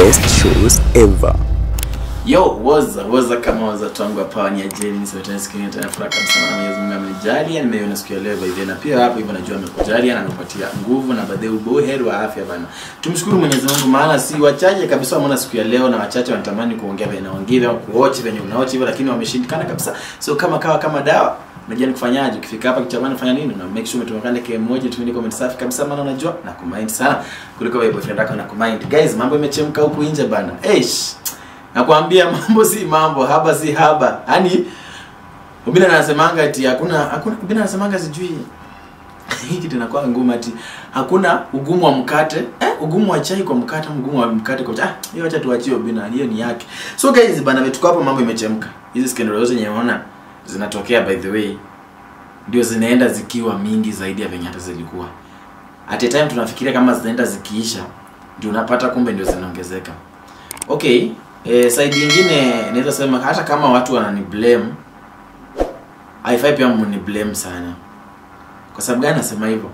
best shows ever. Yo, waza waza kama waza tangu hapa ni ajeni ni sauti nasikia tena furaha kabisa na Mwenyezi Mungu amenijalia nimeiona siku ya leo by the way, na pia hapo hivyo najua amekujalia na amepatia nguvu na baadaye uboheri wa afya bana. Tumshukuru Mwenyezi Mungu maana si wachache kabisa wameona siku ya leo na wachache wanatamani kuongea vile naongea au kuochi venye unaochi hivyo lakini wameshindikana kabisa. So kama kawa kama dawa unajua ni kufanyaje ukifika hapa kitu cha kwanza fanya nini una make sure umetumekana kile moja tumeni comment safi kabisa maana unajua na kumind sana kuliko wewe boyfriend yako na kumind guys mambo imechemka huku nje bana eish nakwambia mambo si mambo haba si haba yaani ubina anasemanga ati hakuna hakuna ubina anasemanga sijui hii kitu inakuwa ngumu ati hakuna ugumu wa mkate eh, ugumu wa chai kwa mkate ama ugumu wa mkate kwa chai ah hiyo acha tuachie ubina hiyo ni yake so guys bana vetuko hapo mambo imechemka hizi scandal zote zenye unaona zinatokea by the way ndio zinaenda zikiwa mingi zaidi ya venye hata zilikuwa at a time tunafikiria kama zinaenda zikiisha ndio unapata kumbe ndio zinaongezeka okay eh, side nyingine naweza sema hata kama watu wanani blame haifai pia mni blame sana kwa sababu gani nasema hivyo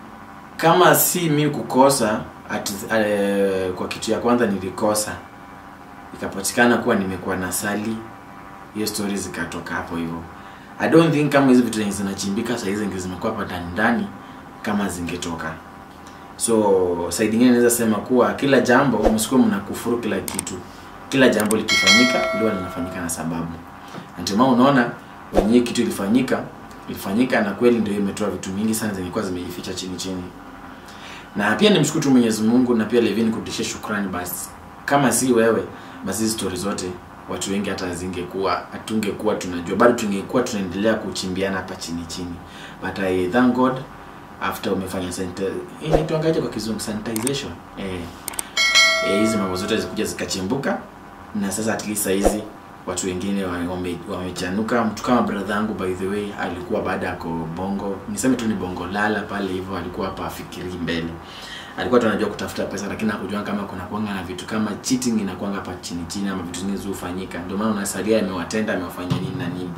kama si mi kukosa at, eh, kwa kitu ya kwanza nilikosa ikapatikana kuwa nimekuwa na sali hiyo story zikatoka hapo hivyo i don't think kama hizi vitu zenye zinachimbika saa hizi zimekuwa hapa ndani ndani kama zingetoka so side nyingine naweza sema kuwa kila jambo msikuwe mnakufuru kila kitu kila jambo likifanyika liwa linafanyika na sababu Na ndio maana unaona wenyewe kitu ilifanyika ilifanyika na kweli ndio imetoa vitu mingi sana zilikuwa zimejificha chini chini na pia nimshukuru tu Mwenyezi Mungu na pia Levin kurudishia shukrani basi kama si wewe basi hizi story zote watu wengi hata zingekuwa hatungekuwa tunajua bado tungekuwa tunaendelea kuchimbiana hapa chini chini but I thank God after umefanya sanita inaitwangaje kwa kizungu sanitization eh eh, hizi mambo zote zikuja zikachimbuka na sasa at least hizi watu wengine wa- wame- wamechanuka mtu kama brother yangu by the way alikuwa baada ya bongo niseme tu ni bongo lala pale hivyo alikuwa hapa afikiri mbele alikuwa tu anajua kutafuta pesa lakini hakujua kama kuna kuanga na vitu kama cheating inakuanga hapa chini chini ama vitu zingine zilizofanyika ndio maana unasalia amewatenda amewafanyia nini na nini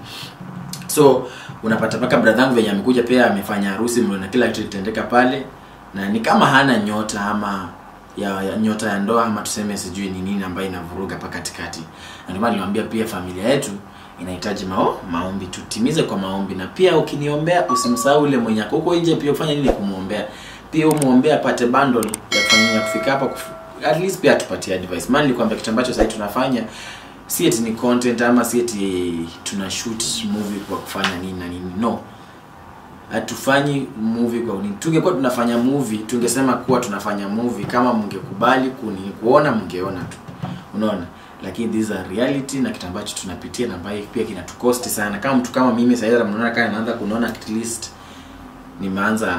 so unapata mpaka brother yangu venye amekuja pia amefanya harusi mliona kila kitu litendeka pale na ni kama hana nyota ama ya, ya nyota ya ndoa ama tuseme sijui ni nini ambayo inavuruga hapa katikati na ndio maana niliwaambia pia familia yetu inahitaji mao, maombi tutimize kwa maombi na pia ukiniombea usimsahau ule mwenye ako huko nje pia ufanye nini kumwombea pia umuombea apate bundle ya kufanya ya kufika hapa kufu, at least pia atupatie advice maana nilikwambia kitu ambacho sasa tunafanya si eti ni content ama si eti tuna shoot movie kwa kufanya nini na nini no hatufanyi movie kwa nini tungekuwa tunafanya movie tungesema kuwa tunafanya movie kama mngekubali kuni kuona mngeona tu unaona lakini these are reality na kitu ambacho tunapitia na ambaye pia kinatukosti sana kama mtu kama mimi sasa mnaona kama naanza kunaona at least nimeanza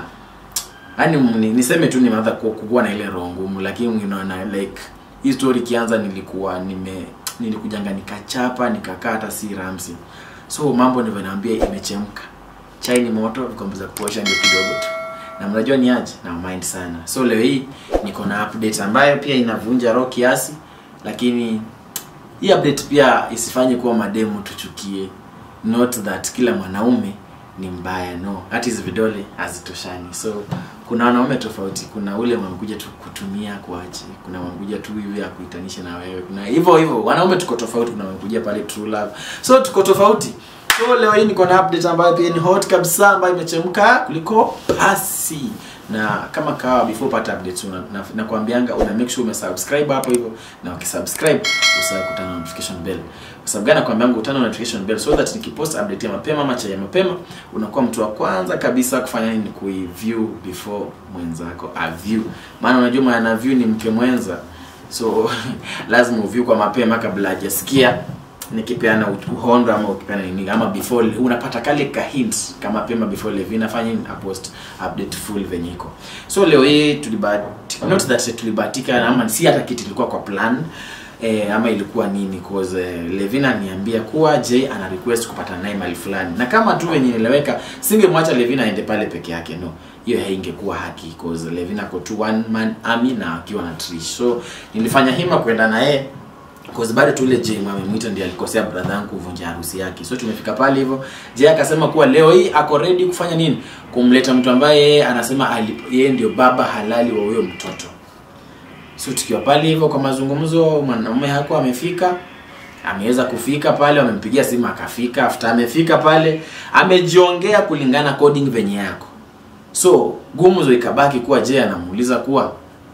yani ni- niseme tu nimeanza ku- kukuwa na ile roho ngumu lakini unaona like hii story ikianza nilikuwa nime nilikujanga nikachapa nikakaa hata si ramsi so mambo ndivyo naambia imechemka chai ni moto vikombe za kuosha ndio kidogo tu na mnajua ni aje na mind sana so leo hii niko na update ambayo pia inavunja roho kiasi lakini hii update pia isifanye kuwa mademu tuchukie not that kila mwanaume ni mbaya no hata hizi vidole hazitoshani so kuna wanaume tofauti kuna ule wamekuja tu kutumia kuache kuna wamekuja tu hivi ya kuitanisha na wewe kuna hivyo hivyo wanaume tuko tofauti kuna wamekuja pale true love so tuko tofauti so leo hii niko na update ambayo pia ni hot kabisa ambayo imechemka kuliko pasi na kama kawa before pata updates una, na, nakwambianga una make sure umesubscribe hapo hivyo na ukisubscribe usahau kutana na notification bell kwa sababu gani nakwambianga utana na notification bell so that nikipost update ya mapema ama cha ya mapema unakuwa mtu wa kwanza kabisa kufanya nini kuiview before mwenzako a view maana unajua mwana view ni mke mwenza so lazima uview kwa mapema kabla hajasikia nikipeana uhondo ama ukipeana nini ama before unapata kale ka hints kama pema before Levina afanye nini apost update full venye iko so leo hii tulibahatika not that tulibahatika ama si hata kitu ilikuwa kwa plan eh, ama ilikuwa nini cause eh, Levina niambia kuwa Jay ana request kupata naye mali fulani na kama tu venye nileweka singemwacha Levina aende pale peke yake no hiyo haingekuwa haki cause Levina ako tu one man army na akiwa na Trish so nilifanya hima kwenda na yeye cause bado tu ile Jay amemwita ndiye alikosea brother yangu kuvunja harusi yake so tumefika pale hivyo Jay akasema kuwa leo hii ako ready kufanya nini kumleta mtu ambaye yeye anasema ali- yeye ndio baba halali wa huyo mtoto so tukiwa pale hivyo kwa mazungumzo mwanaume hakuwa amefika ameweza kufika pale wamempigia simu akafika after amefika pale amejiongea kulingana coding venye yako so gumzo ikabaki kuwa je anamuuliza kuwa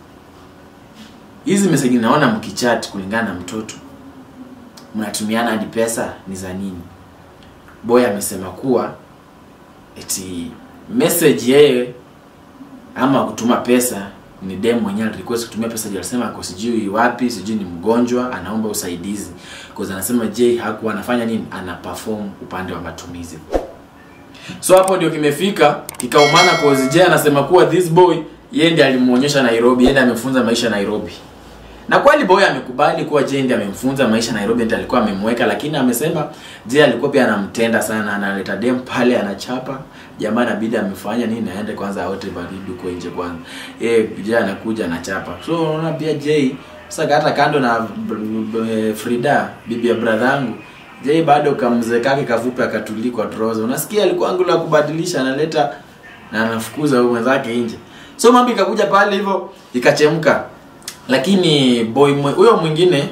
hizi meseji naona mkichat kulingana na mtoto mnatumiana hadi pesa ni za nini boy amesema kuwa eti message yeye ama kutuma pesa ni dem mwenyewe request kutumia pesa je alisema ako sijui wapi sijui ni mgonjwa anaomba usaidizi cause anasema je hakuwa anafanya nini ana perform upande wa matumizi so hapo ndio kimefika kikaumana cause je anasema kuwa this boy yeye ndiye alimuonyesha Nairobi yeye ndiye amefunza maisha Nairobi na kweli boy amekubali kuwa Jay ndiye amemfunza maisha Nairobi ndiye alikuwa amemweka lakini amesema Jay alikuwa pia anamtenda sana analeta dem pale anachapa jamaa inabidi amefanya nini aende kwanza aote baridi huko nje kwanza eh Jay anakuja anachapa so unaona pia Jay sasa hata kando na b- b- Frida bibi ya brother yangu Jay bado kamzee kake kafupi akatuli kwa trouser unasikia alikuwa angu la kubadilisha analeta na anafukuza huyo mwenzake nje so mambo ikakuja pale hivyo ikachemka lakini boy mwe- huyo mwingine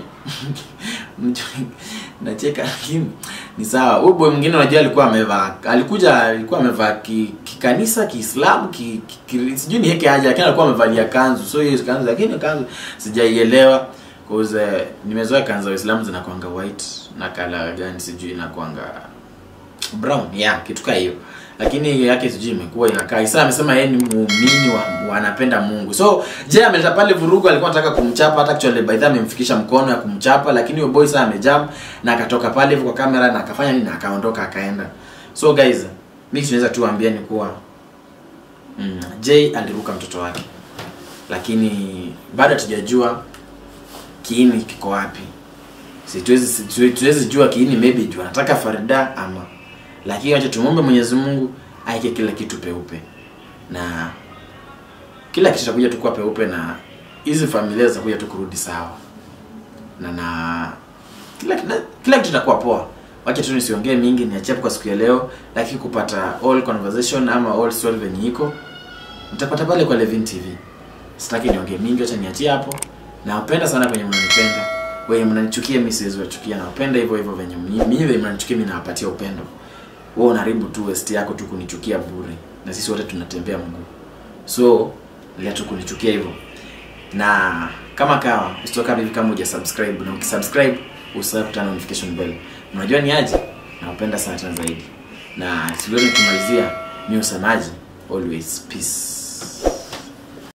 nacheka lakini ni sawa huyo boy mwingine unajua alikuwa amevaa alikuja alikuwa amevaa ki- kikanisa kiislamu ki, ki, ki, sijui ni heke aje lakini alikuwa amevalia kanzu so hiyo kanzu lakini kanzu sijaielewa cause uh, nimezoea kanzu za waislamu zinakwanga white na kala gani sijui inakwanga brown yeah kitu kaa hiyo lakini yake sijui imekuwa inakaa isa amesema yeye ni muumini wa, wa anapenda mungu so je ameleta pale vurugu alikuwa anataka kumchapa hata actually by the time amemfikisha mkono ya kumchapa lakini huyo boy sasa amejam na akatoka pale hivyo kwa kamera na akafanya nini na akaondoka akaenda so guys mimi tunaweza tu waambia ni kuwa mm, Jay aliruka mtoto wake lakini bado hatujajua kiini kiko wapi situwezi situwezi tuwezi jua kiini maybe juu anataka Farida ama lakini acha tumwombe Mwenyezi Mungu aike kila kitu peupe na kila kitu kitakuja tu kuwa peupe na hizi familia zitakuja tu kurudi sawa na na kila kila, kila kitu kitakuwa poa wacha tu nisiongee mingi niachie hapo kwa siku ya leo lakini kupata all conversation ama all story venye iko mtapata pale kwa Levin TV sitaki niongee mingi acha niachie hapo nawapenda sana kwenye mnanipenda wenye mnanichukia mimi siwezi wachukia nawapenda hivyo hivyo venye mimi mimi venye mnanichukia mimi nawapatia upendo wewe unaharibu tu waste yako tu kunichukia bure na sisi wote tunatembea mguu so lea tu kunichukia hivyo na kama kawa usitoka hivi kama uja subscribe na ukisubscribe usisahau kutana notification bell unajua ni aje nawapenda sana tena zaidi na siwezi kumalizia mi usemaji always peace